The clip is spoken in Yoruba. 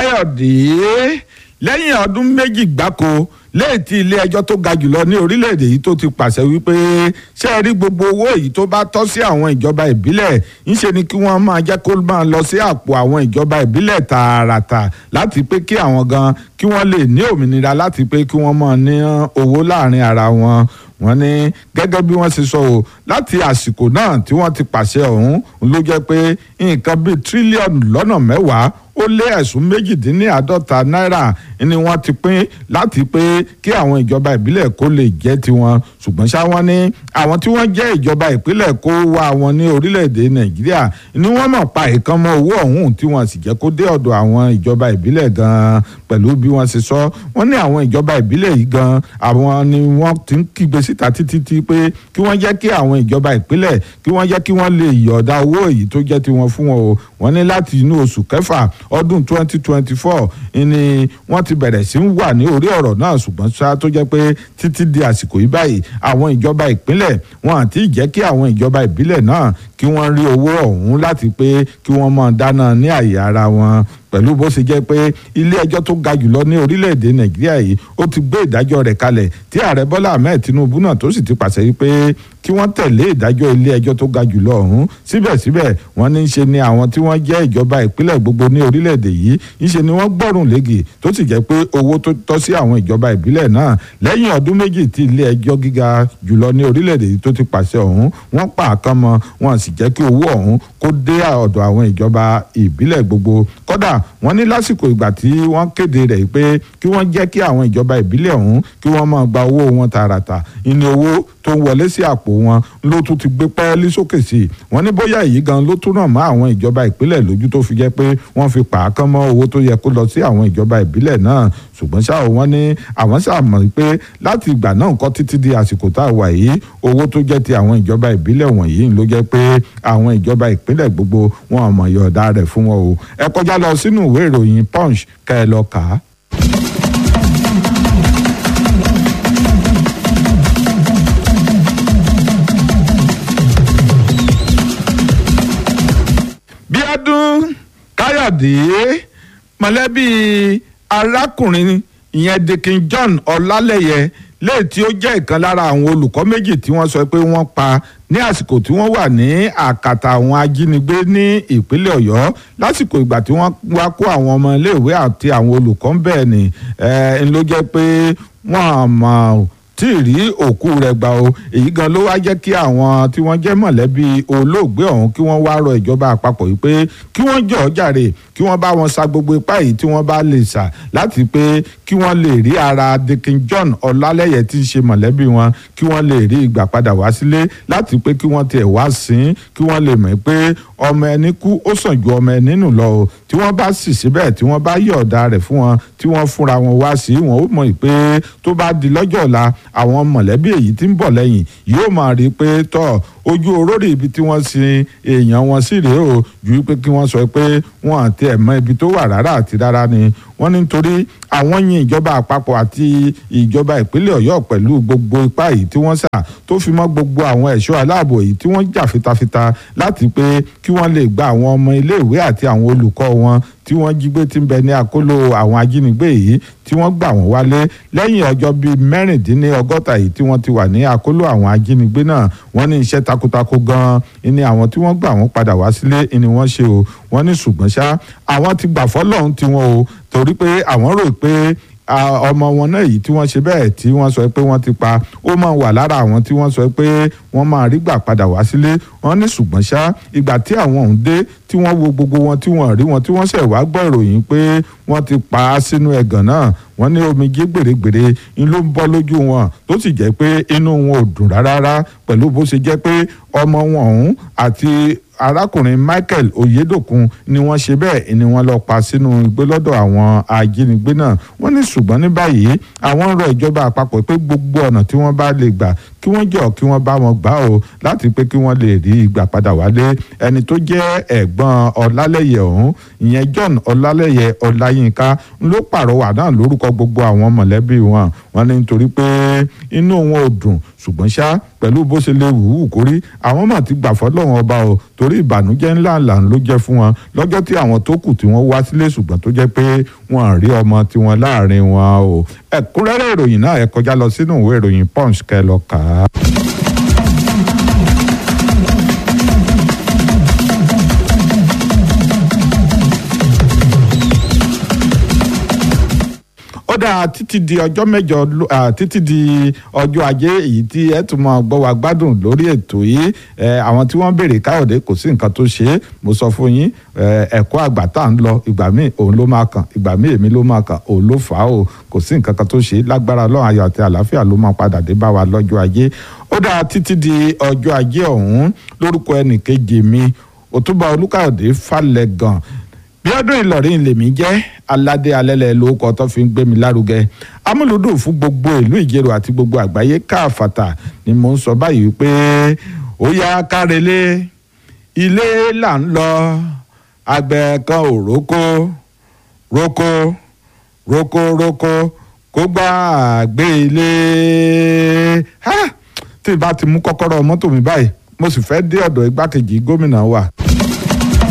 káyọ̀dé lẹ́yìn ọdún méjì gbáko lẹ́yìn tí ilé ẹjọ́ tó ga jùlọ ní orílẹ̀-èdè yìí tó ti pàṣẹ wípé ṣé ẹ rí gbogbo owó èyí tó bá tọ́ sí àwọn ìjọba ìbílẹ̀ ńṣe ni kí wọ́n máa jẹ́ kó máa lọ sí àpò àwọn ìjọba ìbílẹ̀ tààràtà láti pé kí àwọn gan kí wọ́n lè ní òmìnira láti pé kí wọ́n máa ní owó láàrin ara wọn wọ́n ní gẹ́gẹ́ bí wọ́n ṣe sọ o láti àsìkò náà tí wọ́n ti pàṣẹ ọ̀hún ló jẹ́ pé nǹkan bíi tírílíọ̀nù lọ́nà mẹ́wàá ó lé ẹ̀sùn méjìdínláàádọ́ta náírà ni wọ́n ti pín láti pé kí àwọn ìjọba ìbílẹ̀ kó lè jẹ́ tiwọn ṣùgbọ́n ṣá wọ́n ní àwọn tí wọ́n jẹ́ ìjọba ìpínlẹ̀ kó wá wọn ní orílẹ̀-èdè nàìjíríà ni wọ́n mọ̀ pa ìkànnmọ́ owó ọ̀hún tí wọ́n sì jẹ́ kó dé ọ̀dọ̀ àwọn ìjọba ìbílẹ̀ gan-an pẹ̀lú bí wọ́n ṣe sọ wọ́n ní àwọn ìjọba ìbílẹ̀ yìí gan-an àwọn ni wọ́n ti ń kígbe síta títí tí pé kí wọ́n jẹ́ kí àwọn ìjọba ìpínlẹ̀ kí wọ́n jẹ́ kí wọ́n lè yọ̀ọ̀da owó èyí tó jẹ́ tiwọn fún wọn o wọ́n ní láti inú oṣù kẹfà ọdún 2024 ni wọ́n ti bẹ̀rẹ̀ sí ń wà ní orí ọ̀rọ̀ náà ṣùgbọ́n ṣá tó jẹ́ pé títí di àsìkò yìí báyìí àwọn ìjọba ìpínlẹ̀ wọn àti jẹ́ kí àwọn ìjọba ìbílẹ̀ náà kí wọ́n rí owó ọ̀hún láti pé kí wọ́n máa dáná ní àyè ara wọn pẹ̀lú bó ṣe jẹ́ pé ilé ẹjọ́ tó ga jùlọ ní orílẹ̀-èdè nàìjíríà yìí ó ti gbé ìdájọ́ rẹ̀ kalẹ̀ tí ààrẹ bọ́lá ahmed tinubu náà tó sì ti pàṣẹ wípé kí wọ́n tẹ̀lé ìdájọ́ ilé ẹjọ́ tó ga jùlọ ọ̀hún síbẹ̀síbẹ̀ wọ́n ní í ṣe ni àwọn tí wọ́n jẹ́ ìjọba ìpínlẹ̀ gbogbo ní orílẹ̀-èdè yìí ń ṣe ni wọ́n gbọ́rùn lége tó sì jẹ́ pé owó tó tọ́ sí àwọn ìjọba ìbílẹ̀ náà lẹ́yìn ọdún méjì tí ilé ẹjọ́ gíga jùlọ ní orílẹ̀-èdè yìí tó ti pàṣẹ ọ̀hún wọ́n pa àkàn mọ́ wọn sì jẹ́ kí owó ọ̀hún kó dé ọ̀dọ̀ àwọn ìjọba ìbílẹ̀ gbogbo kódà wọ́n ní lásìkò ìgbà tí wọ́n kéde rẹ̀ pé kí wọ́n jẹ́ kí àwọn ìjọba ìbílẹ̀ ọ̀hún kí wọ́n máa gba owó wọn tààràtà ìní owó tó ń wọlé sí àpò wọn ló tún ti gbé pẹ́ẹ́lí sókè sí i wọ́n ní bóyá èyí gan ló tún ràn mọ́ àwọn ìjọba ìpínlẹ̀ lójú tó fi jẹ́ pé wọ́n fi pàákán mọ́ owó tó yẹ kó lọ sí àwọn ìjọba ìbílẹ̀ náà ṣùgbọ́n ṣá o wọ́n ní àwọn ṣàmọ̀ pé láti ìgbà náà nǹkan títí di àsìkò tá a wà yìí owó tó jẹ́ ti àwọn ìjọba ìbílẹ̀ wọ̀nyí ló jẹ́ pé àwọn ìjọba ìpínlẹ̀ gbogbo wọn ò mọ̀ yọ̀ọ̀dá rẹ̀ fún wọn o ẹ kọjá lọ sínú ìwé ìròyìn punch kẹ́ ẹ lọ kà á. bíọ́dún káyọ̀dé mọ̀lẹ́bí arákùnrin ìyẹn dikin john ọlálẹ́yẹ léè tí ó jẹ́ ìkan lára àwọn olùkọ́ méjì tí wọ́n sọ pé wọ́n pa ní àsìkò tí wọ́n wà ní àkàtà àwọn ajínigbé ní ìpínlẹ̀ ọ̀yọ́ lásìkò ìgbà tí wọ́n wá kó àwọn ọmọ iléèwé àti àwọn olùkọ́ ń bẹ̀ ni ẹ̀ ń ló jẹ́ pé wọ́n àmọ́ tí ì rí òkú rẹ̀ gbà o èyí gan ló wá jẹ́ kí àwọn tí wọ́n jẹ́ mọ̀lẹ́bí olóògbé ọ̀hún kí wọ́n wá rọ ìjọba àpapọ̀ yìí pé kí wọ́n jọ̀ọ́ jàre kí wọ́n bá wọn sa gbogbo ipá yìí tí wọ́n bá lè sà láti pé kí wọ́n lè rí ara dikin john ọlálẹ́yẹ tí ń ṣe mọ̀lẹ́bí wọn kí wọ́n lè rí ìgbà padà wá sílé láti pé kí wọ́n tiẹ̀ wá sìn kí wọ́n lè mọ̀ pé ọmọ ẹni kú ó sàn ju ọmọ ẹni nù lọ o tí wọ́n bá sì síbẹ̀ tí wọ́n bá yọ̀ọ̀da rẹ̀ fún wọn tí wọ́n fúnra wọn wá sí wọn ó mọ̀ pé tó bá di lọ́jọ́ ọ̀la àwọn mọ̀lẹ́bí èyí tí ń bọ̀ lẹ́yìn yóò máa rí i pé tọ́ ojú orórì ibi tí wọ́n sin èèyàn wọn sí rèé o ju pé kí wọ́n sọ pé wọ́n àti ẹ̀mọ́ ibi tó wà rárá àti rárá ni wọ́n ní nítorí àwọn yin ìjọba àpapọ̀ àti ìjọba ìpínlẹ̀ ọ̀yọ́ pẹ̀lú gbogbo ipá yìí tí wọ́n sà tó fi mọ́ gbogbo àwọn ẹ̀ṣọ́ aláàbò yìí tí wọ́n jà fitafita láti pé kí wọ́n lè gba àwọn ọmọ iléèwé àti àwọn olùkọ́ wọn tí wọ́n jí gbé tí ń bẹ ní àkóló àwọn ajínigbé yìí tí wọ́n gbà wọ́n wálé lẹ́yìn ọjọ́ bíi mẹ́rìndínlọ́gọ́ta yìí tí wọ́n ti wà ní àkóló àwọn ajínigbé náà wọ́n ní iṣẹ́ takuntakun gan-an ni àwọn tí wọ́n gbà wọ́n padà wá sílé ni wọ́n ṣe o wọ́n ní ṣùgbọ́n ṣá àwọn ti gbà fọ́lọ́run tiwọn o torí pé àwọn rò pé ọmọ wọn náà yìí tí wọ́n ṣe bẹ́ẹ̀ tí wọ́n sọ pé wọ́n ti pa ó máa wà lára àwọn tí wọ́n sọ pé wọ́n máa rí gbà padà wá sílé wọ́n ní ṣùgbọ́n ṣá ìgbà tí àwọn ọ̀hún dé tí wọ́n wo gbogbo wọn tí wọ́n rí wọn tí wọ́n ṣẹ̀ wá gbọ́ ìròyìn pé wọ́n ti pa á sínú ẹ̀gàn náà wọ́n ní omijé gbèrègbèrè ń ló ń bọ́ lójú wọn tó sì jẹ́ pé inú wọn ò dùn rárá pẹ̀lú bó ṣe jẹ́ pé ọmọ wọn ọ̀hún àti arákùnrin michael oyedokun ni wọ́n ṣe bẹ́ẹ̀ ni wọ́n lọ pa sínú igbó lọ́dọ̀ àwọn ajínigbé náà wọ́n ní ṣùgbọ́n ní báyìí àwọn ń rọ ìjọba àpapọ̀ pé gbogbo ọ̀nà tí wọ́n bá lè gbà kí wọ́n jọ kí wọ́n bá wọn gbà o láti pé kí wọ́n lè rí ìgbà padà wálé ẹni tó jẹ́ ẹ̀gbọ́n ọlálẹ́yẹ ọ̀hún ìyẹn john ọlálẹ́yẹ ọláyínká ló pàrọwà náà lórúkọ gbogbo àwọn mọ̀lẹ́bí wọn wọn ní nítorí pé inú wọn ò dùn ṣùgbọ́n ṣá pẹ̀lú bó ṣe lè wù ú kórí àwọn mà ti gbà fọ́lọ́run ọba o torí ìbànújẹ́ ńlá ńlá ló jẹ́ fún wọn lọ́jọ́ tí àwọn tó kù tí wọ́n wá sílé ṣùgbọ́n tó jẹ́ pé wọ́n á rí ọmọ tiwọn láàrin wọn o ẹ̀kúnrẹ́rẹ́ ìròyìn náà ẹ kọjá lọ sínú ìwé ìròyìn punch kẹ́ lọ kà á. ó dáa títí di ọjọ́ mẹ́jọ títí di ọjọ́ ajé èyí tí ẹ tún máa gbọ́ wa gbádùn lórí ètò yìí àwọn tí wọ́n béèrè káyọ̀dé kò sí nǹkan tó ṣe é mo sọ fún yín ẹ̀kọ́ àgbà tá à ń lọ ìgbà míì òun ló máa kàn ìgbà míì èmi ló máa kàn òun ló fà á o kò sí nǹkan kan tó ṣe é lágbára ọlọ́run ayọ̀ àti àlàáfíà ló máa padà dé bá wa lọ́jọ́ ajé ó dáa títí di ọjọ́ ajé ọ̀hún lórúkọ ẹnìkejì mi òtúbà olúkáyọ̀dé falẹ̀gàn bí ọdún ìlọrin lèmi jẹ́ aládé alẹ́lẹ̀ lórúkọ tó fi ń gbé mi lárugẹ amúlùdùn fún gbogbo ìlú ìjẹrò àti gbogbo àgbáyé káàfàtà ni mò ń sọ báyìí pé ó yá kárelé ilé là ń lọ àgbẹ̀ kan ò rókó rókó rókó rókó kó gbá àgbé ilé tí ì bá ti mú kọ́kọ́rọ́ mọ́tò mi báyìí mo sì fẹ́ dé ọ̀dọ̀ igbákejì gómìnà wa.